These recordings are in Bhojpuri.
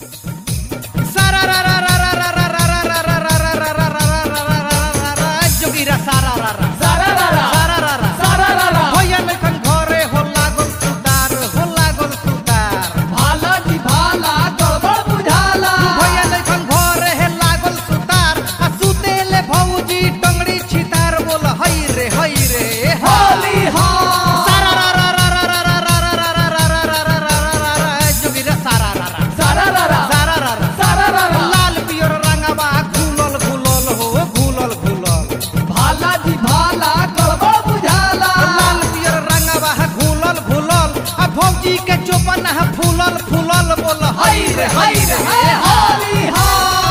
सारा रा रा रा रा रा रा रा रा रा रा रा रा रा रा रा रा रा रा जोगिरा सारा रा रा सारा रा रा सारा रा रा सारा रा रा होया लेखन घरे हो लागल सुतार हो लागल सुतार भाला जी भाला गड़बड़ बुझाला होया लेखन घरे हे लागल सुतार आ सुतेले भौजी टंगड़ी छितार बोल हई रे हई रे होली हो सारा रा रा रा रा रा रा रा रा रा रा रा रा रा रा रा रा रा जोगिरा सारा रा रा सारा रा रा सारा रा रा सारा रा रा लाल पियर रंगवा घुलल घुलल हो घुलल घुलल भाला जी भाला गड़बड़ बुझाला लाल पियर रंगवा घुलल घुलल आ भौजी के चोपन फूलल फूलल बोल हई रे हई रे हे होली हो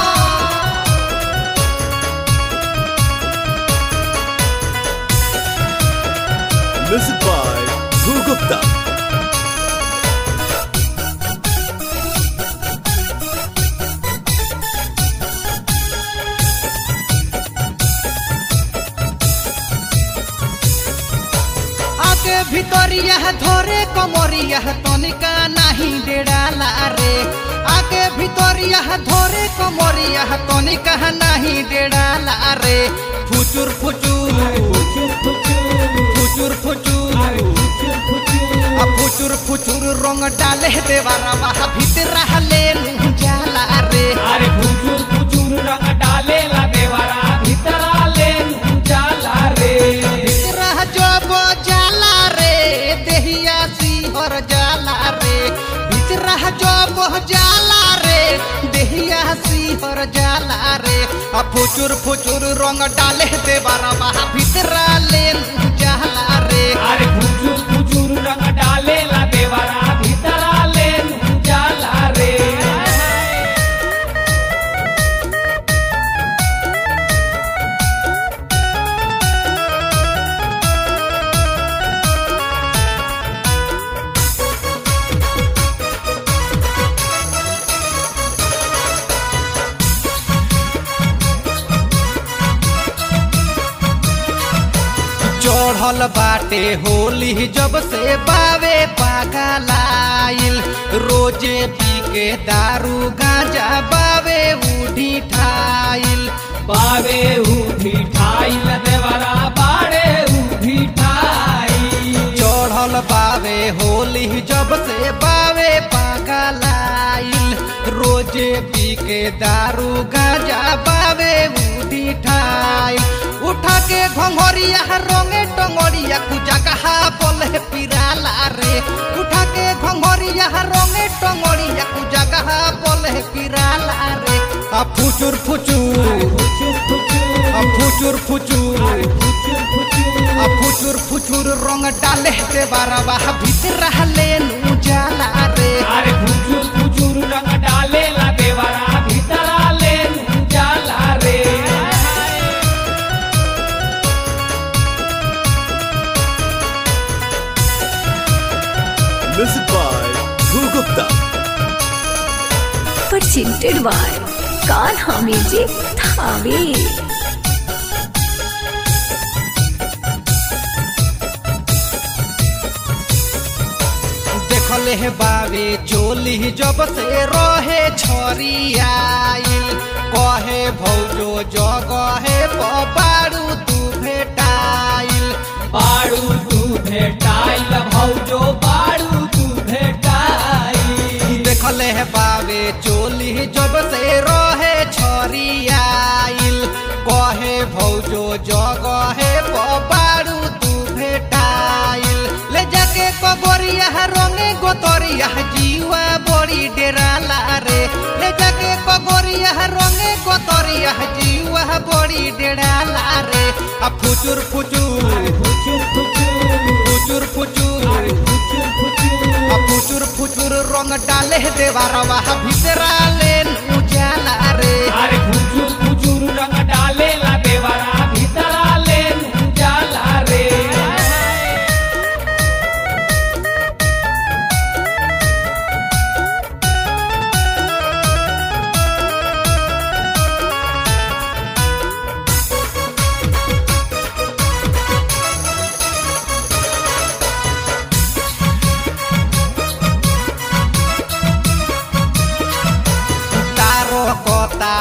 Music by Dhru Gupta. आगे भितरिया धोरे कमरिया तनिका नाही डेड़ाला रे आगे भितरिया धोरे कमरिया तनिका नाही डेड़ाला रे फुचुर फुचुर फुचुर फुचुर आ फुचुर फुचुर रंग डाले देवारा बाहा भीतर ले जाला रे अरे फुचुर फुचुर रंग डाले ला देवरा भीतरा ले जाला रे रह जब जाला रे देहिया सिहर जाला रे बिचरह जब जाला रे देहिया सिहर जाला रे आ फुचुर फुचुर रंग डाले दे बारा बाहा भीतरा ले जाला रे अरे फुचुर फुचुर रंग डाले ला देवरा भीतरा ले जाला रे चढ़ल बाटे होली जब से बावे पागलाइल रोजे पी के दारू गांजा बावे उठी ठाइल बावे उठी ठाई ला देवरा बाड़े उठी ठाई चढ़ल बावे होली जब से बावे पागलाइल रोजे पी के दारू गांजा बावे उठी ठाइल उठा के घंघरिया रंगे टंगरिया कुजा कहा बोले पिराला रे उठा के घंघरिया रंगे टंगरिया कुजा कहा बोले पिराला रे आ फुचुर फुचुर फुचुर फुचुर आ फुचुर फुचुर फुचुर फुचुर आ फुचुर फुचुर रंग डाले दे बारवा भीतर ले नु जाला रे अरे फुचुर फुचुर रंग डाले ला देवरा भीतरा ले जाला रे Music by Dhru Gupta. presented by Kanha Music Thave. देखले हे बावे चोली जब से रहे छरियाइल कहे भौजो जगहे बारू तू भेटाइल बाड़ू तू भेटाइल भौजो बाड़ू तू भेटाई देखले हे बावे चोली जब से रहे छरियाइल कहे भौजो जगहे बारू तू भेटाइल ले जाके कगोरिया रंगे गोतरिया जीवा बड़ी डेराला रे ले जाके कगोरिया रंगे गोतरिया जीवा बड़ी डेराला रे आ फुचुर फुचुर फुचुर फुचुर फुचुर फुचुर फुचुर फुचुर आ फुचुर फुचुर रंग डाले देवारवा भीतरा ले उजाला रे अरे फुचुर फुचुर रंग डाले ला देवरा भीतरा ले जाला रे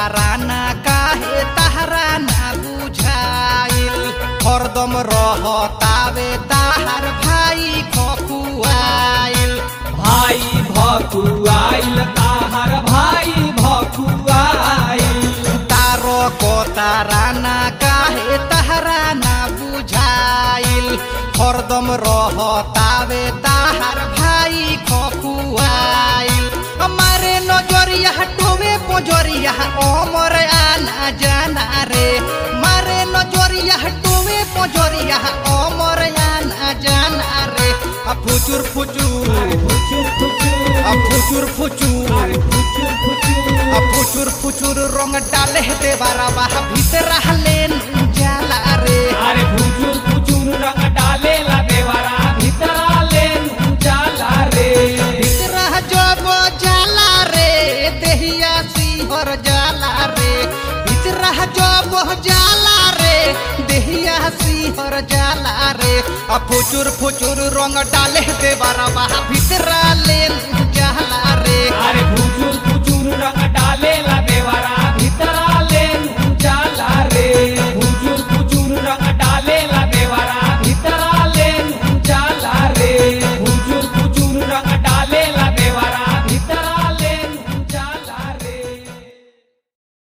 ताराना काहे ताहरा ना बुझाइल हरदम रहतावे ताहार भाई खकुआइल भाई भकुआइल ताहर भाई भकुआइल तारो को ताराना काहे ताहरा ना बुझाइल हरदम रहतावे ताहार भाई खकुआइल हमारे नजरिया टोवे पोजरिया ओमर आना जाना रे मारे नजरिया टोवे पोजरिया ओमर आना जाना रे आ फुचुर फुचुर फुचुर फुचुर आ फुचुर फुचुर अरे फुचुर फुचुर आ फुचुर फुचुर रंग डाले देवारा बाह भीतर लेन जाला रे अरे फुचुर फुचुर रंग डालेला देवरा भीतरा ले जाला रे भीतर जब जाला रे देहिया सिंहर जाला रे भीतर जब जाला रे देहिया सिंहर जाला रे आ फुचुर फुचुर रंग डाले देवारा बाह भीतर लेन जाला रे अरे